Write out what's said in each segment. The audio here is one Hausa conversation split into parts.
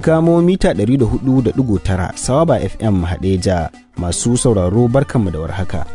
kamo mita 104.9 Sawaba FM Hadeja masu sauraro barkanmu da warhaka.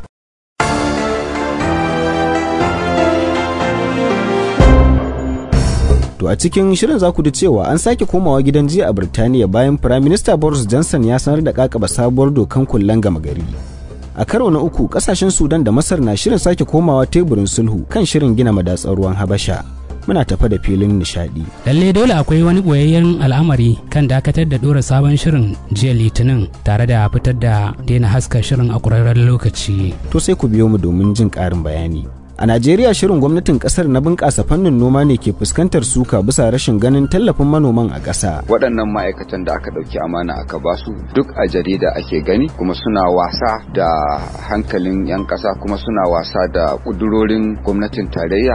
To a cikin shirin za ku ji cewa an sake komawa gidan jiya a Birtaniya bayan Prime Minister Boris Johnson ya sanar da kakaba sabuwar dokan kullen gama gari. A karo na uku kasashen Sudan da Masar na shirin sake komawa teburin sulhu kan shirin gina madatsar ruwan Habasha. Muna tafa da filin nishadi. lalle dole akwai wani boyayyen al'amari kan dakatar da dora sabon shirin jiya litinin tare da fitar da daina haska shirin a ƙurarren lokaci To sai ku biyo mu domin jin ƙarin bayani. A Najeriya shirin gwamnatin kasar na bunƙasa fannin noma ne ke fuskantar suka bisa rashin ganin tallafin manoman a ƙasa. waɗannan ma'aikatan da aka ɗauki amana aka ba su duk a jarida ake gani kuma suna wasa da hankalin 'yan ƙasa kuma suna wasa da ƙudurorin gwamnatin tarayya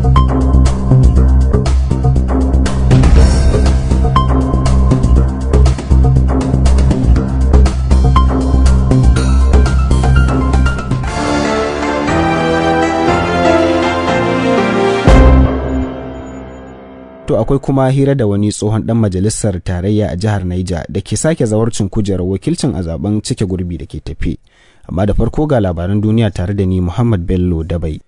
To akwai kuma hira da wani tsohon dan majalisar tarayya a jihar Niger da ke sake zawarcin kujerar wakilcin a zaben cike gurbi da ke tafe. Amma da farko ga labaran duniya tare da ni Muhammad Bello Dabai.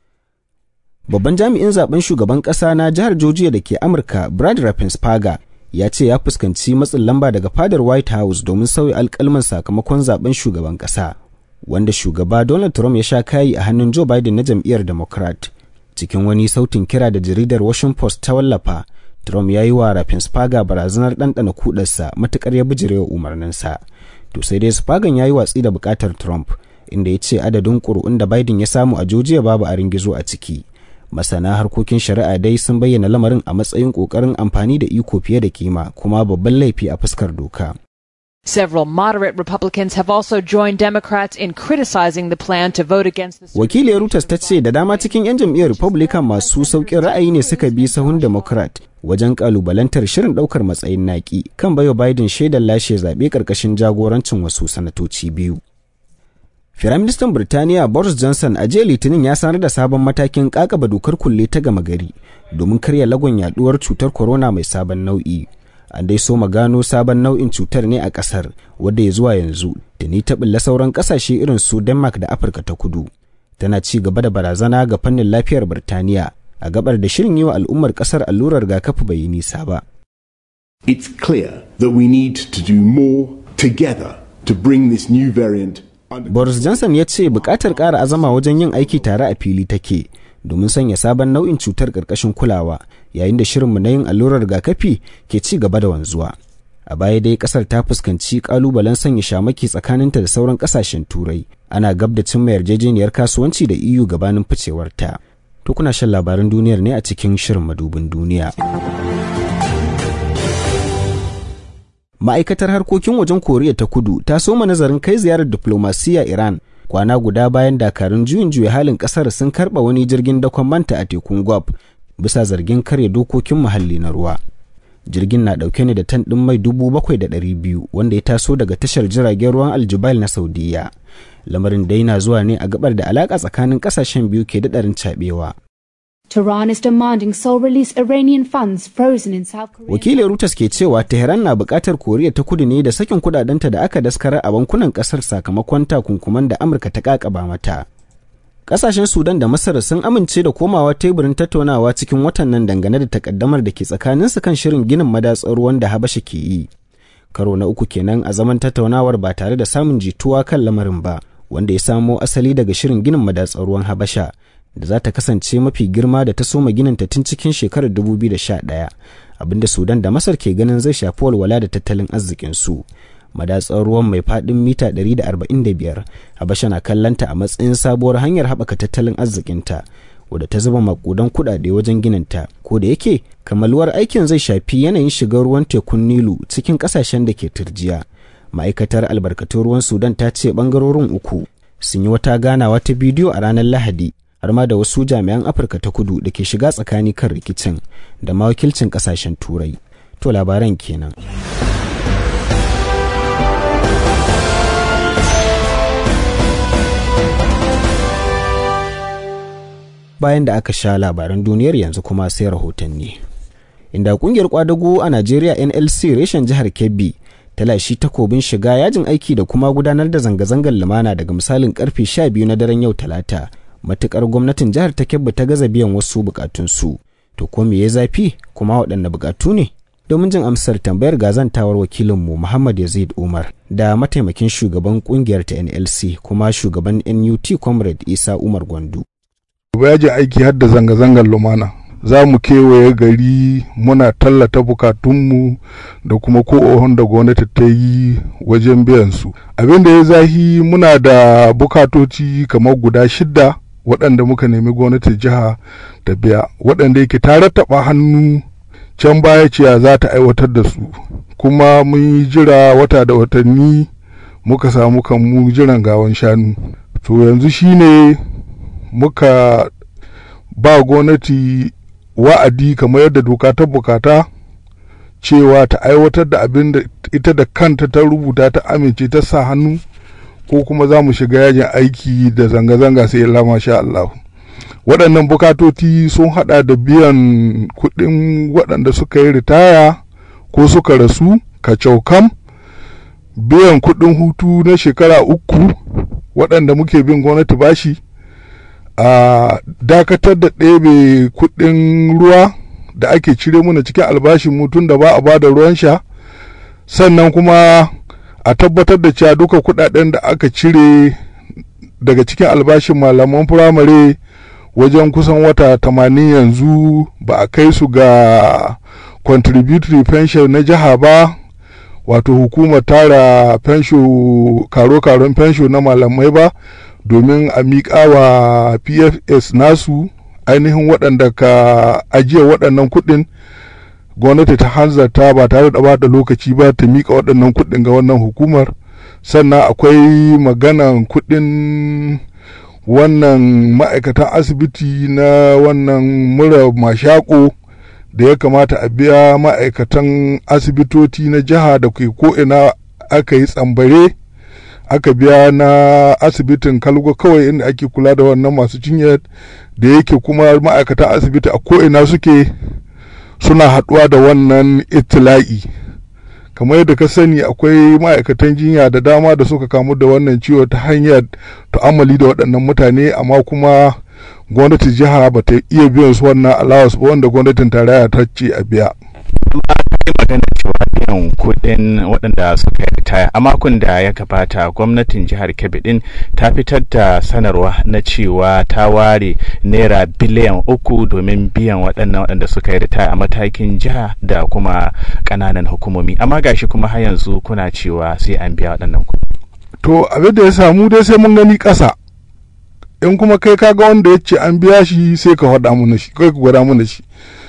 Babban jami'in zaben shugaban kasa na jihar Georgia da ke Amurka Brad Raffensperger ya ce ya fuskanci matsin lamba daga fadar White House domin sauya alkalman sakamakon zaben shugaban kasa. Wanda shugaba Donald Trump ya sha kayi a hannun Joe Biden na jam'iyyar Democrat. Cikin wani sautin kira da jaridar Washington Post ta wallafa, Trump ya yi wa Raffensperger barazanar ɗanɗana kudarsa matuƙar ya bijirewa umarninsa. To sai dai Spagan ya yi watsi da buƙatar Trump, inda ya ce adadin ƙuri'un da Biden ya samu a Georgia babu a ringizo a ciki. Masana harkokin shari'a dai sun bayyana lamarin a matsayin ƙoƙarin amfani da iko fiye da kima kuma babban laifi a fuskar doka. Several moderate Republicans have also joined Democrats in criticizing the plan to vote against the Wakiliyar Reuters ta ce da dama cikin 'yan jam'iyyar Republican masu sauƙin ra'ayi ne suka bi sahun Democrat wajen kalubalantar shirin ɗaukar matsayin naƙi kan baiwa Biden shaidar lashe zaɓe ƙarƙashin jagorancin wasu sanatoci biyu. Firaministan Birtaniya Boris Johnson a jiya Litinin ya sanar da sabon matakin ƙaƙaba dokar kulle ta gama gari domin karya lagon yaduwar cutar corona mai sabon nau'i. An dai so gano sabon nau'in cutar ne a ƙasar wadda ya zuwa yanzu da ni ta ɓulla sauran ƙasashe irin su Denmark da Afirka ta kudu. Tana ci gaba da barazana ga fannin lafiyar Birtaniya a gabar da shirin yi wa al'ummar ƙasar allurar rigakafi bai yi nisa ba. It's clear that we need to do more together to bring this new variant under Boris Johnson ya ce bukatar ƙara azama wajen yin aiki tare a fili take domin sanya sabon nau'in cutar ƙarƙashin kulawa yayin da shirinmu na yin allurar rigakafi ke ci gaba da wanzuwa. A baya dai ƙasar ta fuskanci ƙalubalen sanya shamaki tsakaninta da sauran ƙasashen turai ana gab da cimma yarjejeniyar kasuwanci da EU gabanin ficewarta. To kuna shan labaran duniyar ne a cikin shirin madubin duniya. ma'aikatar harkokin wajen koriya ta kudu ta soma nazarin kai ziyarar diflomasiyya iran kwana guda bayan dakarun juyin juya halin kasar sun karba wani jirgin dakon manta a tekun gwab bisa zargin karya dokokin muhalli na ruwa jirgin na dauke ne da tan din mai dubu bakwai da ɗari biyu wanda ya taso daga tashar jiragen ruwan aljubail na saudiya lamarin dai na zuwa ne a gabar da alaka tsakanin kasashen biyu ke daɗarin cabewa Tehran is demanding Seoul release Iranian funds frozen in South Korea. wakilin Reuters ke cewa Tehran na buƙatar Koriya ta kudu ne da sakin kudadenta da aka daskara a bankunan ƙasar sakamakon takunkuman da Amurka ta ƙaƙaba mata. Ƙasashen Sudan da Masar sun amince da komawa teburin tattaunawa cikin watan nan dangane da takaddamar da ke tsakaninsu kan shirin ginin madatsar ruwan da Habasha ke yi. Karo na uku kenan a zaman tattaunawar ba tare da samun jituwa kan lamarin ba, wanda ya samo asali daga shirin ginin madatsar ruwan Habasha. da za ta kasance mafi girma da ta soma gininta tun cikin shekarar 2011 abinda sudan da masar ke ganin zai shafi walwala da tattalin arzikinsu madatsar ruwan mai faɗin mita 145 habasha na kallanta a matsayin sabuwar hanyar haɓaka tattalin arzikinta wadda ta zuba makudan kuɗaɗe wajen gininta ko da yake kamaluwar aikin zai shafi yanayin shigar ruwan tekun nilu cikin ƙasashen da ke turjiya ma'aikatar albarkatun ruwan sudan ta ce ɓangarorin uku sun yi wata ganawa ta bidiyo a ranar lahadi har ma da wasu jami'an afirka ta kudu da ke shiga tsakani kan rikicin da mawakilcin kasashen turai to labaran kenan bayan da aka sha labaran duniyar yanzu kuma sai rahotanni inda kungiyar kwadago a Najeriya NLC reshen jihar Kebbi ta lashi takobin shiga yajin aiki da kuma gudanar da zanga-zangar lumana daga misalin karfe 12 na daren yau talata matukar gwamnatin jihar ta Kebbi ta gaza biyan wasu bukatunsu to ko me ya zafi kuma waɗanne bukatu ne domin jin amsar tambayar gazantawar wakilinmu Muhammad Yazid Umar da mataimakin shugaban kungiyar ta NLC kuma shugaban NUT Comrade Isa Umar Gwandu. Yajin aiki har da zanga-zangar lumana. Za mu kewaye gari muna tallata bukatunmu da kuma ko'ohon da gwamnati ta yi wajen biyan su. Abin da ya zahi muna da bukatoci kamar guda shidda waɗanda muka nemi gwamnatin jiha ta biya waɗanda yake ta rattaba hannu can baya ciya za ta aiwatar da su kuma mun yi jira wata da watanni muka samu kanmu jiran gawan shanu to yanzu shine muka ba gwamnati wa'adi kamar yadda doka ta bukata cewa ta aiwatar da abin da ita da kanta ta rubuta ta amince ta sa hannu ko kuma za mu shiga yajin aiki da zanga-zanga sai Allah sha Allah. waɗannan bukatoci sun hada da biyan kuɗin waɗanda suka yi ritaya ko suka rasu kacaukam biyan kuɗin hutu na shekara uku waɗanda muke bin gwamnati bashi a dakatar da ɗebe kuɗin ruwa da ake cire muna cikin albashin mutum da ba a ba da ruwan sha sannan kuma a tabbatar da cewa duka kuɗaɗen da aka cire daga cikin albashin malaman firamare wajen kusan wata tamanin yanzu ba a kai su ga contributory pension na jiha ba wato hukumar tara fensho karo-karon fensho na malamai ba domin a miƙa wa pfs nasu ainihin waɗanda ka ajiye waɗannan kuɗin gwamnati ta hanzarta ba tare da bata lokaci ba ta miƙa waɗannan kuɗin ga wannan hukumar sannan akwai maganan kuɗin wannan ma'aikatan asibiti na wannan mura mashako da ya kamata a biya ma'aikatan asibitoci na jiha da ke ko'ina aka yi tsambare aka biya na asibitin kalgo kawai inda ake kula da wannan masu jinya da yake kuma ma'aikatan asibiti a ko'ina suke suna haɗuwa da wannan itila'i kamar yadda ka sani akwai ma'aikatan jinya da dama da suka kamu da wannan ciwo ta hanyar ta'amali da waɗannan mutane amma kuma gwamnatin jiha ba ta iya biyan su wannan allowance ba wanda gwamnatin tarayya ta ce a biya. yi magana cewa biyan kuɗin waɗanda suka yi ritaya a makon da ya gabata gwamnatin jihar kebbi din ta fitar da sanarwa na cewa ta ware naira biliyan uku domin biyan waɗannan waɗanda suka yi ritaya a matakin jiha da kuma ƙananan hukumomi amma gashi kuma har yanzu kuna cewa sai an biya waɗannan kuɗi. to abin da ya samu dai sai mun gani ƙasa in kuma kai kaga wanda ya ce an biya shi sai ka faɗa mana shi kai ka gwada mana shi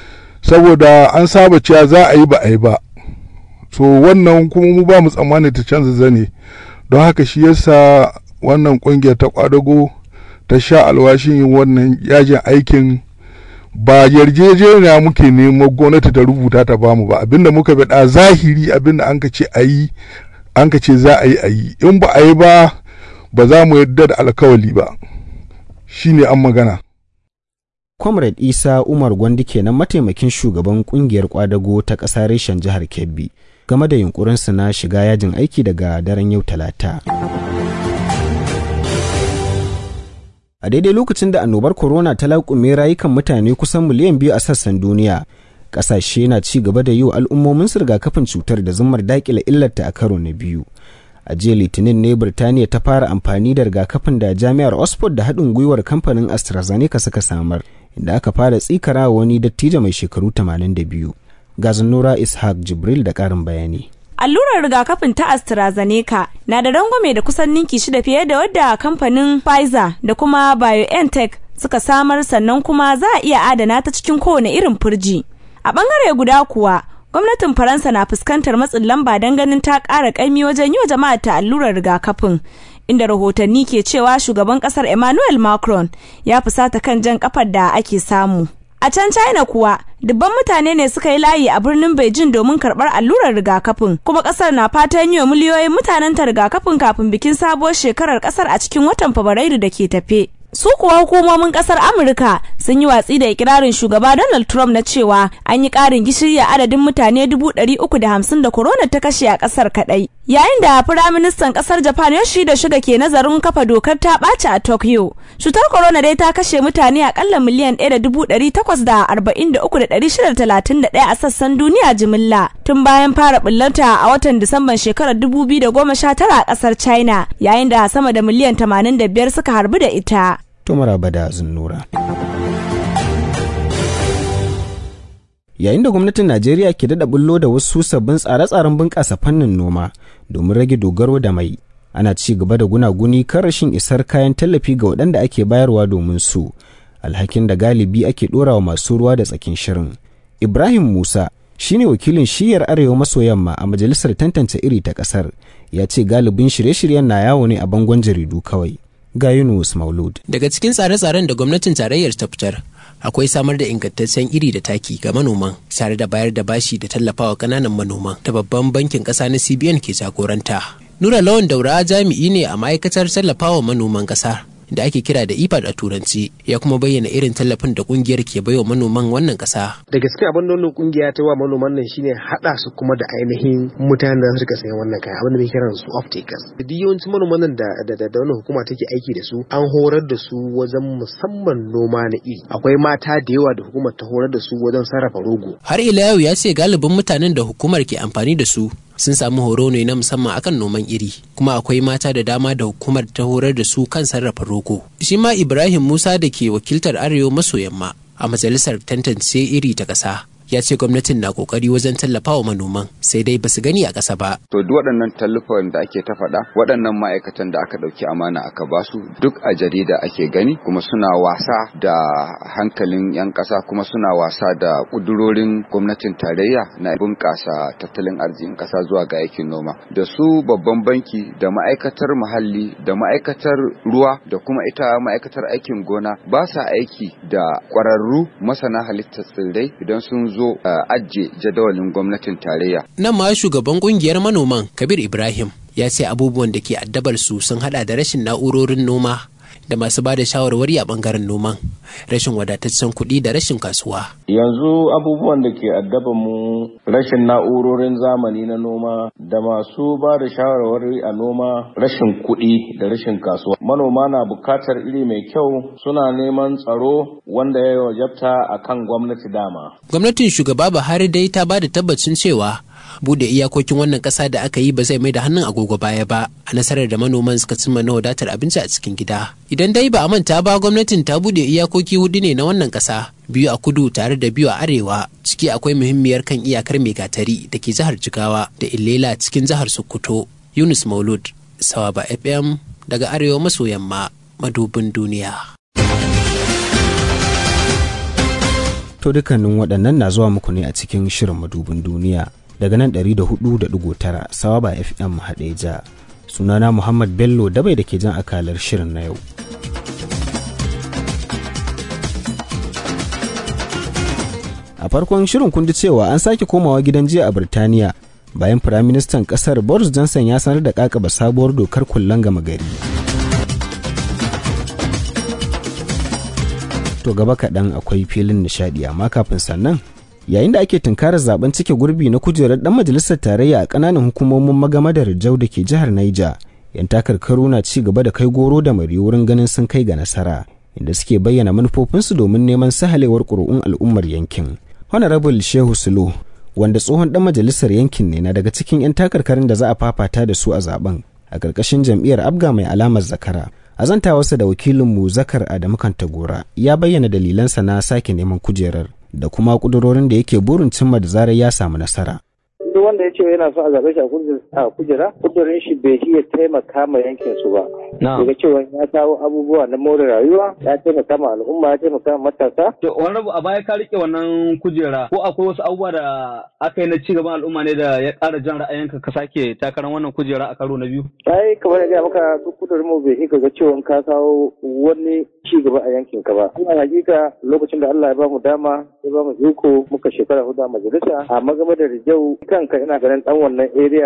saboda an saba cewa za a yi ba a yi ba so wannan kuma mu ba mu tsammani ta canza zane don haka shi yasa wannan kungiyar ta kwadago ta sha alwashin yin wannan yajin aikin ba yarjejeniya muke nemo gwamnati ta rubuta ta bamu ba abinda muka bada zahiri abinda an ka ce a yi an ka ce za a yi a yi in ba a yi ba ba za mu yarda da alkawali ba shine an magana Comrade Isa Umar Gwandi kenan mataimakin shugaban kungiyar kwadago ta ƙasa reshen jihar Kebbi game da yunkurinsu na shiga yajin aiki daga daren yau talata. A daidai lokacin da annobar corona ta laƙume rayukan mutane kusan miliyan biyu a sassan duniya, ƙasashe na ci gaba da yi wa al'ummomin rigakafin cutar da zumar daƙile illarta a karo na biyu. a jiya litinin ne birtaniya ta fara amfani da rigakafin da jami'ar oxford da haɗin gwiwar kamfanin astrazeneca suka samar inda aka fara tsikara wani dattijo mai shekaru 82 ga nura ishaq jibril da ƙarin bayani allurar rigakafin ta AstraZeneca na da rangwame da kusan ninki shida fiye da wadda kamfanin Pfizer da kuma BioNTech suka samar sannan kuma za a iya adana ta cikin kowane irin firji. A bangare guda kuwa, gwamnatin Faransa na fuskantar matsin lamba don ganin ta ƙara ƙaimi wajen yi wa jama'a ta allurar rigakafin. Inda rahotanni ke cewa shugaban ƙasar Emmanuel Macron ya fusata kan jan kafar da ake samu. A can China kuwa, dubban mutane ne suka yi layi a birnin Beijing domin karɓar allurar rigakafin, kuma ƙasar na fatan yi wa miliyoyin mutanen ta rigakafin kafin bikin sabuwar shekarar ƙasar a cikin watan Fabrairu da ke tafe. su kuwa hukumomin kasar amurka sun yi watsi da ikirarin shugaba donald trump na cewa an yi karin gishiri a adadin mutane dubu ɗari uku da hamsin da corona ta kashe a kasar kadai yayin da firaministan kasar japan yoshida shiga ke nazarin kafa dokar ta ɓaci a tokyo cutar corona dai ta kashe mutane akalla miliyan ɗaya da dubu ɗari takwas da arba'in da uku da ɗari shida talatin da ɗaya a sassan duniya jimilla tun bayan fara ɓullarta a watan disamban shekarar dubu biyu da goma sha tara a kasar china yayin da sama da miliyan tamanin da biyar suka harbu da ita to maraba da zunnura. Yayin da gwamnatin Najeriya ke daɗa bullo da wasu sabbin tsare-tsaren bunƙasa fannin noma domin rage dogaro da mai, ana ci gaba da gunaguni kan rashin isar kayan tallafi ga waɗanda ake bayarwa domin su, alhakin da galibi ake ɗorawa masu ruwa da tsakin shirin. Ibrahim Musa shine wakilin shiyar arewa maso yamma a majalisar tantance iri ta ƙasar, ya ce galibin shirye-shiryen na yawo ne a bangon jaridu kawai. ga Yunus Maulud. Daga cikin tsare-tsaren da gwamnatin tarayyar ta fitar, akwai samar da ingantaccen iri da taki ga manoman tare da bayar da bashi da tallafawa kananan manoman da babban bankin ƙasa na CBN ke jagoranta. Nura Lawan Daura jami'i ne a ma'aikatar tallafawa manoman ƙasa da ake kira da IPAD a turanci ya kuma bayyana irin tallafin da kungiyar ke baiwa manoman wannan kasa. Da gaske abin da wannan kungiya ta wa manoman nan shine hada su kuma da ainihin mutanen da suka sayan wannan kaya abin da muke kiran su off takers. Duk yawancin manoman nan da da da wannan hukuma take aiki da su an horar da su wajen musamman noma na iri. Akwai mata da yawa da hukumar ta horar da su wajen sarrafa rogo. Har ila yau ya ce galibin mutanen da hukumar ke amfani da su sun samu horo ne na musamman akan noman iri kuma akwai mata da dama da hukumar ta horar da su kan sarrafa rogo shi ma ibrahim musa da ke wakiltar arewa maso yamma a majalisar tantance iri ta ƙasa ya ce gwamnatin na kokari wajen tallafa wa manoman sai dai basu gani a ƙasa ba. To duk waɗannan tallafin da ake ta faɗa waɗannan ma'aikatan da aka ɗauki amana aka basu duk a jarida ake gani kuma suna wasa da hankalin 'yan ƙasa kuma suna wasa da ƙudurorin gwamnatin tarayya na bunƙasa tattalin arzikin ƙasa zuwa ga aikin noma. Da su babban banki da ma'aikatar muhalli da ma'aikatar ruwa da kuma ita ma'aikatar aikin gona ba sa aiki da ƙwararru masana halittar tsirrai idan sun zo zo uh, ajiye jadawalin gwamnatin tarayya. Nan ma shugaban kungiyar manoman Kabir Ibrahim ya ce abubuwan da ke addabar su sun hada da rashin na'urorin noma da masu ba da shawarwari a bangaren noman rashin wadataccen kuɗi da rashin kasuwa. Yanzu abubuwan da ke addaban mu rashin na'urorin zamani na noma da masu ba da shawarwari a noma rashin kuɗi da rashin kasuwa. Manoma na bukatar iri mai kyau suna neman tsaro wanda ya wajabta a kan gwamnati dama. Gwamnatin shugaba Buhari dai ta ba da tabbacin cewa bude iyakokin wannan kasa da aka yi ba zai mai da hannun agogo baya ba a nasarar da manoman suka cimma na wadatar abinci a cikin gida idan dai ba a manta ba gwamnatin ta bude iyakoki hudu ne na wannan kasa biyu a kudu tare da biyu a arewa ciki akwai muhimmiyar kan iyakar megatari da ke jihar jigawa da illela cikin jihar sokoto yunus maulud sawaba fm daga arewa maso yamma madubin duniya to dukkanin waɗannan na zuwa muku ne a cikin shirin madubin duniya daga nan 104.9 sawaba fm hadeja sunana muhammad bello dabai da ke jan akalar shirin na yau a farkon shirin kun ji cewa an sake komawa gidan jiya a birtaniya bayan firaministan kasar boris johnson ya sanar da kakaba sabuwar dokar kullan gama gari to gaba kaɗan akwai filin nishadi amma kafin sannan yayin da ake tunkarar zaben cike gurbi na kujerar dan majalisar tarayya a kananan hukumomin magamadar jau da ke jihar Niger yan takarkaru na ci gaba da kai goro da mari wurin ganin sun kai ga nasara inda suke bayyana manufofinsu domin neman sahalewar ƙuri'un al'ummar yankin honorable shehu sulu wanda tsohon dan majalisar yankin ne na daga cikin yan takarkarin da za a fafata da su a zaben a ƙarƙashin jam'iyyar abga mai alamar zakara azantawarsa da wakilinmu zakar adamu kantagora ya bayyana dalilansa na sake neman kujerar da kuma kudurorin da yake burin cimma da zarar ya samu nasara. Duk wanda ya ce yana so a zaɓe shi a kujera, kudurin shi bai iya taimaka ma yankin su ba. Daga cewa ya kawo abubuwa na more rayuwa, ya taimaka ma al'umma, ya taimaka ma matasa. To wani rabu a baya ka rike wannan kujera ko akwai wasu abubuwa da aka yi na ci gaban al'umma ne da ya ƙara jan ra'ayinka ka sake takarar wannan kujera a karo na biyu? Ai kamar da maka duk kudurin mu bai ga cewa ka kawo wani ci gaba a yankin ka ba. Ina hakika lokacin da Allah ya ba mu dama ya ba mu iko muka shekara hudu a majalisa a magama da Rijau kanka ina ganin dan wannan area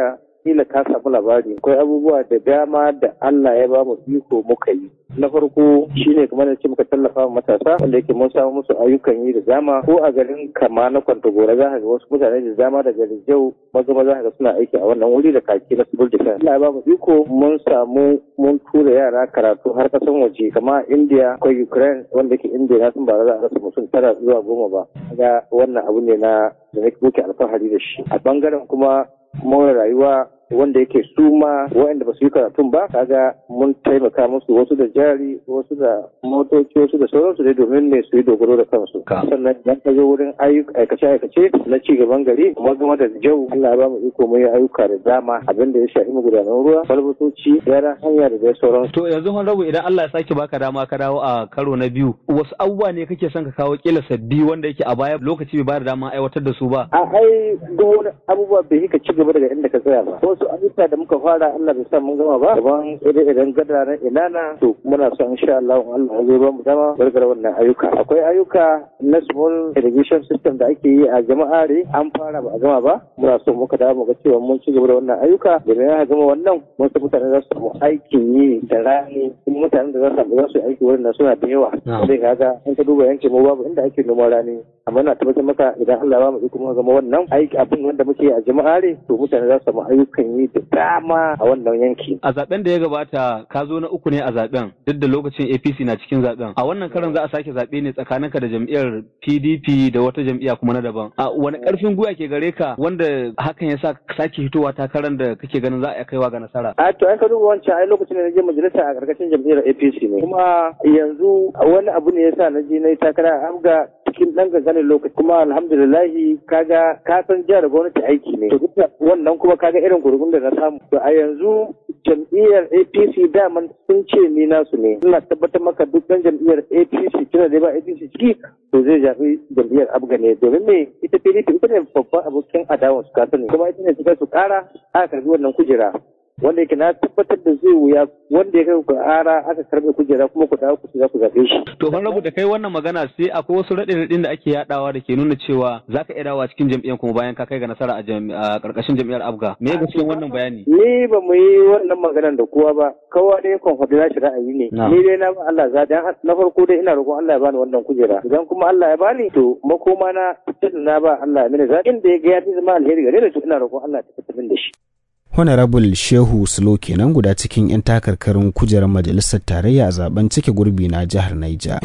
kila ka samu labari akwai abubuwa da dama da Allah ya ba mu iko muka yi na farko shine kamar da ce muka tallafa wa matasa wanda yake mun samu musu ayyukan yi da dama ko a garin kama na kwantagora za ka ga wasu mutane da dama daga Rijau maza maza ka ga suna aiki a wannan wuri da kaki na civil defense Allah ya ba mu iko mun samu mun tura yara karatu har kasan waje kama India akwai Ukraine wanda yake India na sun ba za a rasa mutum tara zuwa goma ba ga wannan abu ne na da nake muke alfahari da shi a bangaren kuma more rayuwa wanda yake su ma waɗanda ba su yi karatun ba kaga mun taimaka musu wasu da jari wasu da motoci wasu da sauransu dai domin ne su yi dogaro da kansu sannan idan ka zo wurin aikace aikace na ci gaban gari kuma game da jau Allah ya ba mu iko mu yi ayyuka da dama abin da ya shafi magudanan ruwa balbatoci gyara hanya da dai sauransu to yanzu hon rabu idan Allah ya sake baka dama ka dawo a karo na biyu wasu abubuwa ne kake son ka kawo kila sabbi wanda yake a baya lokaci bai ba da dama aiwatar da su ba a ai duk wani abubuwa bai ka ci gaba daga inda ka tsaya ba wasu ayyuka da muka fara Allah bai sa mun gama ba daban idan idan gada na inana to muna son insha Allah Allah zai ba mu dama gargara wannan ayyuka akwai ayyuka na small irrigation system da ake yi a jama'are an fara ba a gama ba muna so muka dawo mu ga cewa mun ci gaba da wannan ayyuka domin ya gama wannan mun san mutane za su samu aikin yi da rani kuma mutanen da za su samu za su yi aiki wurin nan suna da yawa sai kaga in ka duba yankin mu babu inda ake noman rani amma na tabbatar maka idan Allah ya ba mu iko muka gama wannan aiki abin wanda muke a jama'are to mutane za su samu ayyukan yi da dama a wannan yanki. A zaben da ya gabata ka zo na uku ne a zaben duk da lokacin APC na cikin zaben. A wannan karan za a sake zaɓe ne tsakaninka da jam'iyyar PDP da wata jam'iyya kuma na daban. A wani ƙarfin gwiwa ke gare ka wanda hakan ya sa sake hitowa takarar da kake ganin za a kaiwa ga nasara. A to an ka duba wancan ai lokacin da na je majalisa a ƙarƙashin jam'iyyar APC ne. Kuma yanzu wani abu ne ya sa na je na yi takara a Amga cikin ɗan ganganin lokaci kuma alhamdulillahi kaga ka san jihar gwamnati aiki ne. To duk wannan kuma kaga irin gurgun da na samu. To a yanzu jam'iyyar APC daman sun ce ni nasu ne. Ina tabbatar maka duk ɗan jam'iyyar APC tana da ba APC ciki to zai zaɓi jam'iyyar Abga ne domin me ita PDP ita ne babban abokin adawan su ka sani kuma ita ne suka su ƙara aka karbi wannan kujera. wanda yake na tabbatar da zai wuya wanda ya kai ku ara aka karbe kujera kuma ku dawo ku za ku zabe shi. To ban rabu da kai wannan magana sai akwai wasu raɗe-raɗin da ake yadawa da ke nuna cewa za ka iya dawowa cikin jam'iyyar kuma bayan ka kai ga nasara a ƙarƙashin jam'iyyar Abga. Me ya cikin wannan bayani? Ni ba mu yi wannan maganar da kowa ba. Kowa dai kon faɗi nashi ra'ayi ne. Ni dai na ba Allah za dan na farko dai ina roƙon Allah ya bani wannan kujera. Idan kuma Allah ya bani to makoma na fitar na ba Allah ya mini zaɓin da ya ga ya fi zama alheri gare ni to ina roƙon Allah ya tabbatar da shi. Honorable Shehu Sulo kenan guda cikin 'yan takarkarin kujerar majalisar tarayya a zaben cike gurbi na jihar Naija.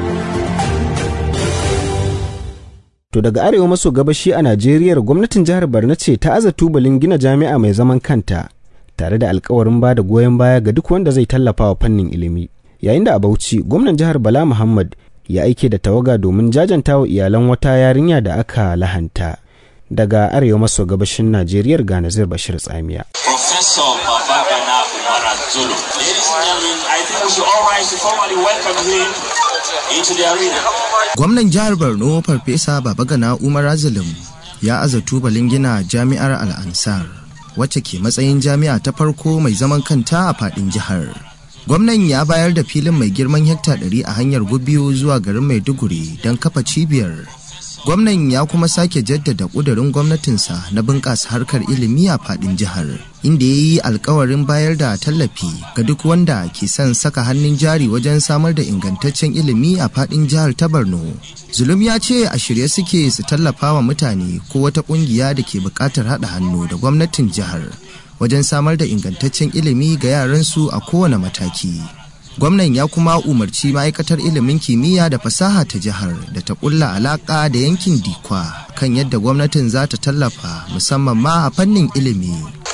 To daga arewa maso gabashi a Najeriya gwamnatin jihar Barna ce ta aza tubalin gina jami'a mai zaman kanta tare da alkawarin ba da goyon baya ga duk wanda zai tallafa wa fannin ilimi. Yayin da a Bauchi gwamnan jihar Bala Muhammad ya aike da tawaga domin jajanta wa iyalan wata yarinya da aka lahanta. daga arewa maso gabashin Najeriya ga Nazir Bashir Tsamiya. Professor Babagana Umara Zulu. Ladies and gentlemen, I think we should all rise to formally welcome him into the arena. Gwamnan jihar Borno Farfesa Babagana Umar Zulum ya aza tubalin gina jami'ar Al-Ansar wacce ke matsayin jami'a ta farko mai zaman kanta a fadin jihar. Gwamnan ya bayar da filin mai girman hekta 100 a hanyar Gubiyo zuwa garin Maiduguri don kafa cibiyar gwamnan ya kuma sake jaddada ƙudurin gwamnatinsa na bunƙasa harkar ilimi a faɗin jihar inda ya yi alkawarin bayar da tallafi ga duk wanda ke son saka hannun jari wajen samar da ingantaccen ilimi a faɗin jihar ta borno zulum ya ce a shirye suke su tallafa wa mutane ko wata ƙungiya da ke buƙatar haɗa hannu da gwamnatin jihar wajen samar da ingantaccen ilimi ga yaransu a kowane mataki gwamnan ya kuma umarci ma'aikatar ilimin kimiyya da fasaha ta jihar da ta kulla alaka da yankin dikwa kan yadda gwamnatin za ta tallafa musamman ma a fannin ilimi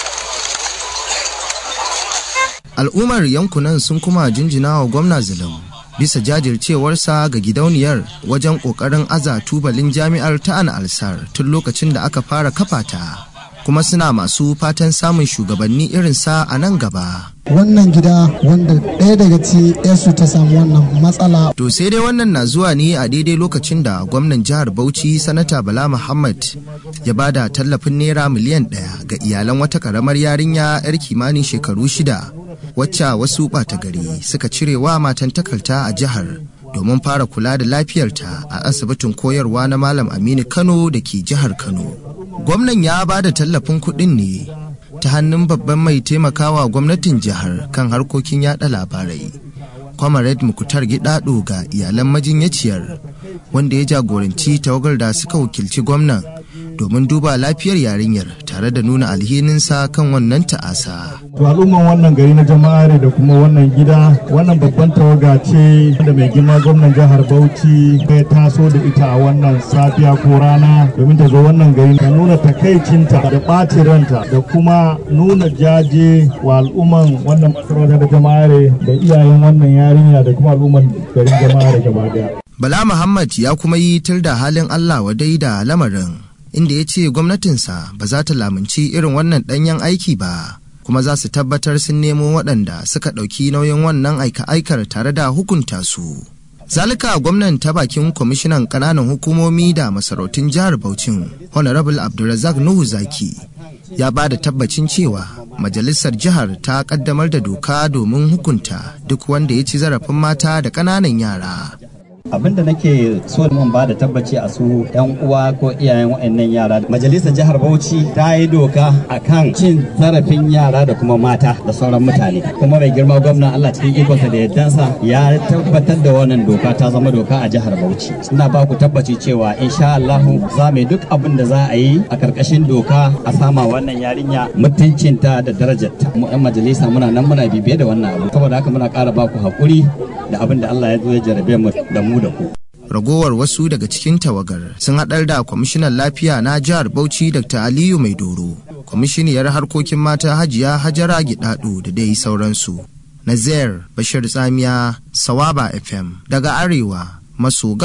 al'ummar yankunan sun kuma jinjina wa gwamna zulum bisa jajircewarsa ga gidauniyar wajen ƙoƙarin aza tubalin jami'ar ta an alsar tun lokacin da aka fara kafa ta kuma suna masu fatan samun shugabanni irinsa a nan gaba. Wannan gida wanda ɗaya daga ci su ta samu wannan matsala. To sai dai wannan na zuwa ne a daidai lokacin da gwamnan jihar Bauchi Sanata Bala Muhammad ya bada tallafin naira miliyan ɗaya ga iyalan wata ƙaramar yarinya 'yar kimanin shekaru shida wacce wasu ɓata gari suka cirewa matan takalta a jihar domin fara kula da lafiyarta a asibitin koyarwa na Malam Aminu Kano da ke jihar Kano. Gwamnan ya ba da tallafin kuɗin ne ta hannun babban mai taimakawa gwamnatin jihar kan harkokin yada labarai comrade mukutar gidado ga iyalan majinyaciyar wanda ya jagoranci tawagar da suka wakilci gwamnan domin duba lafiyar yarinyar tare da nuna alhininsa kan wannan ta'asa. To al'umman wannan gari na jama'are da kuma wannan gida wannan babban tawaga ce da mai girma gwamnan jihar Bauchi ya taso da ita a wannan safiya ko rana domin ta zo wannan gari ta nuna takaicinta da ɓacin ranta da kuma nuna jaje wa al'umman wannan masarautar da jama'are da iyayen wannan yarinya da kuma al'umman garin jama'are gaba daya. Bala Muhammad ya kuma yi tir da halin Allah wadai da lamarin. inda ya ce gwamnatinsa ba za ta lamunci irin wannan ɗanyen aiki ba kuma za su tabbatar sun nemo waɗanda suka ɗauki nauyin wannan aika-aikar tare da hukunta su. Zalika gwamnan ta bakin kwamishinan ƙananan hukumomi da masarautun jihar Bauchin Honorable Abdulrazak Nuhu Zaki ya ba da tabbacin cewa majalisar jihar ta ƙaddamar da doka domin hukunta duk wanda ya ci zarafin mata da ƙananan yara. abin da nake so mun ba da tabbaci a su yan uwa ko iyayen waɗannan yara majalisar jihar bauchi ta yi doka akan cin zarafin yara da kuma mata da sauran mutane kuma mai girma gwamnan allah cikin ikonsa da yardansa ya tabbatar da wannan doka ta zama doka a jihar bauchi ina ba ku tabbaci cewa insha allahu za mu duk abin da za a yi a karkashin doka a sama wannan yarinya mutuncinta da darajarta mu yan majalisa muna nan muna bibiye da wannan abu saboda haka muna ƙara ba ku haƙuri da abin da allah ya zo ya jarabe mu da mu da ku. Ragowar wasu daga cikin tawagar sun haɗar da kwamishinan lafiya na jihar Bauchi Dr. Aliyu Maidoro, kwamishiniyar harkokin mata Hajiya Hajara Gidado da dai sauransu. Nazair Bashir Tsamiya Sawaba FM daga Arewa maso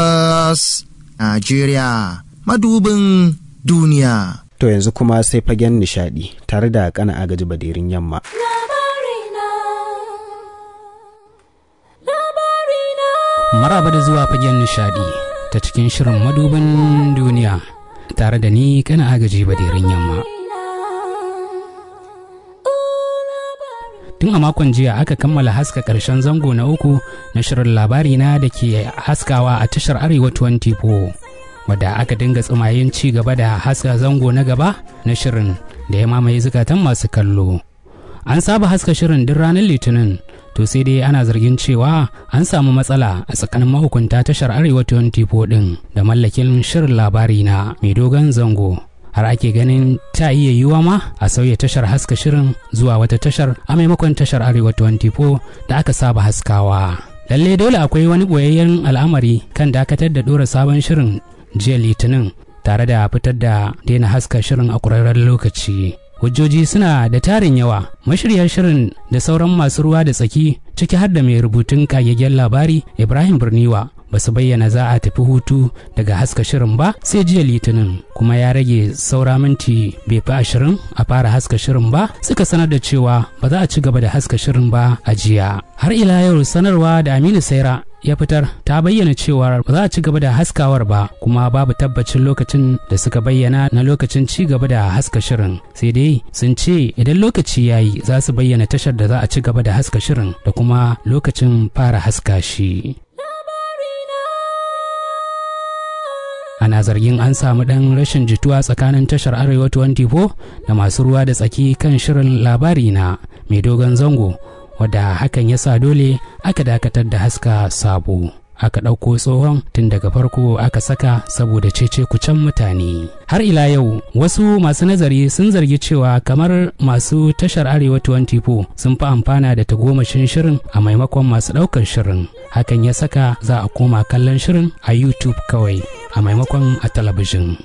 gabas Najeriya madubin duniya. To yanzu kuma sai fagen nishadi tare da kana agaji badirin yamma. maraba da zuwa fagen nishadi ta cikin shirin madubin duniya tare da ni kana agaji badirin yamma tun a makon jiya aka kammala haska karshen zango na uku na shirin labari na da ke haskawa a tashar arewa 24 wadda aka dinga tsumayen ci gaba da haska zango na gaba na shirin da ya mamaye zukatan masu kallo an saba haska shirin duk ranar litinin to sai dai ana zargin cewa an samu matsala a tsakanin mahukunta tashar arewa 24 din da mallakin shirin labari na mai dogon zango har ake ganin ta iya yiwuwa ma a sauya tashar haska shirin zuwa wata tashar a maimakon tashar arewa 24 da aka saba haskawa lalle dole akwai wani boyayyen al'amari kan dakatar da dora sabon shirin jiya litinin tare da fitar da daina haska shirin a ƙurarren lokaci hujjoji suna da tarin yawa mashirya shirin da sauran masu ruwa da tsaki ciki har da mai rubutun kagaggen labari ibrahim birniwa ba su bayyana za a tafi hutu daga haska shirin ba sai jiya litinin kuma ya rage saura minti bai fi ashirin a fara haska shirin ba suka sanar da cewa ba za a ci gaba da haska shirin ba a jiya har ila yau sanarwa da aminu saira ya fitar ta bayyana cewa ba za a ci gaba da haskawar ba kuma babu tabbacin lokacin da suka bayyana na lokacin ci gaba da haska shirin sai dai sun ce idan lokaci ya yi za su bayyana tashar da za a ci gaba da haska shirin da kuma lokacin fara haska shi ana zargin an samu ɗan rashin jituwa tsakanin tashar arewa 24 da masu ruwa da tsaki kan shirin labari na mai dogon zango wadda hakan ya sa dole aka dakatar da haska sabo aka ɗauko tsohon tun daga farko aka saka saboda cece kucen mutane har ila yau wasu masu nazari sun zargi cewa kamar masu tashar arewa 24 sun fi amfana da tagomashin shirin a maimakon masu ɗaukar shirin hakan ya saka za a koma kallon shirin a youtube kawai a maimakon a talabijin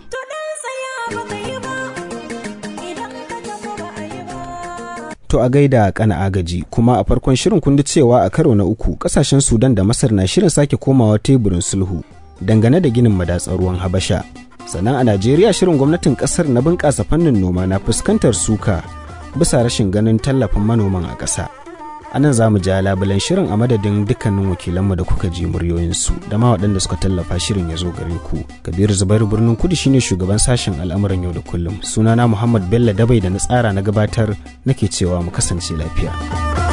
To a gaida kana agaji kuma a farkon shirin kun cewa a karo na uku kasashen Sudan da Masar na shirin sake komawa teburin sulhu dangane da ginin madatsar ruwan Habasha. Sannan a Najeriya shirin gwamnatin kasar na bunƙasa fannin noma na fuskantar suka bisa rashin ganin tallafin manoman a ƙasa. A nan za mu ja labulan shirin a madadin dukkanin wakilanmu da kuka ji muryoyinsu da ma waɗanda suka tallafa shirin ya zo gare ku. Kabiru Zubairu birnin kudu shine shugaban sashen al'amuran yau da kullum. Sunana Muhammad Bello Dabai da na tsara na gabatar nake cewa mu kasance lafiya.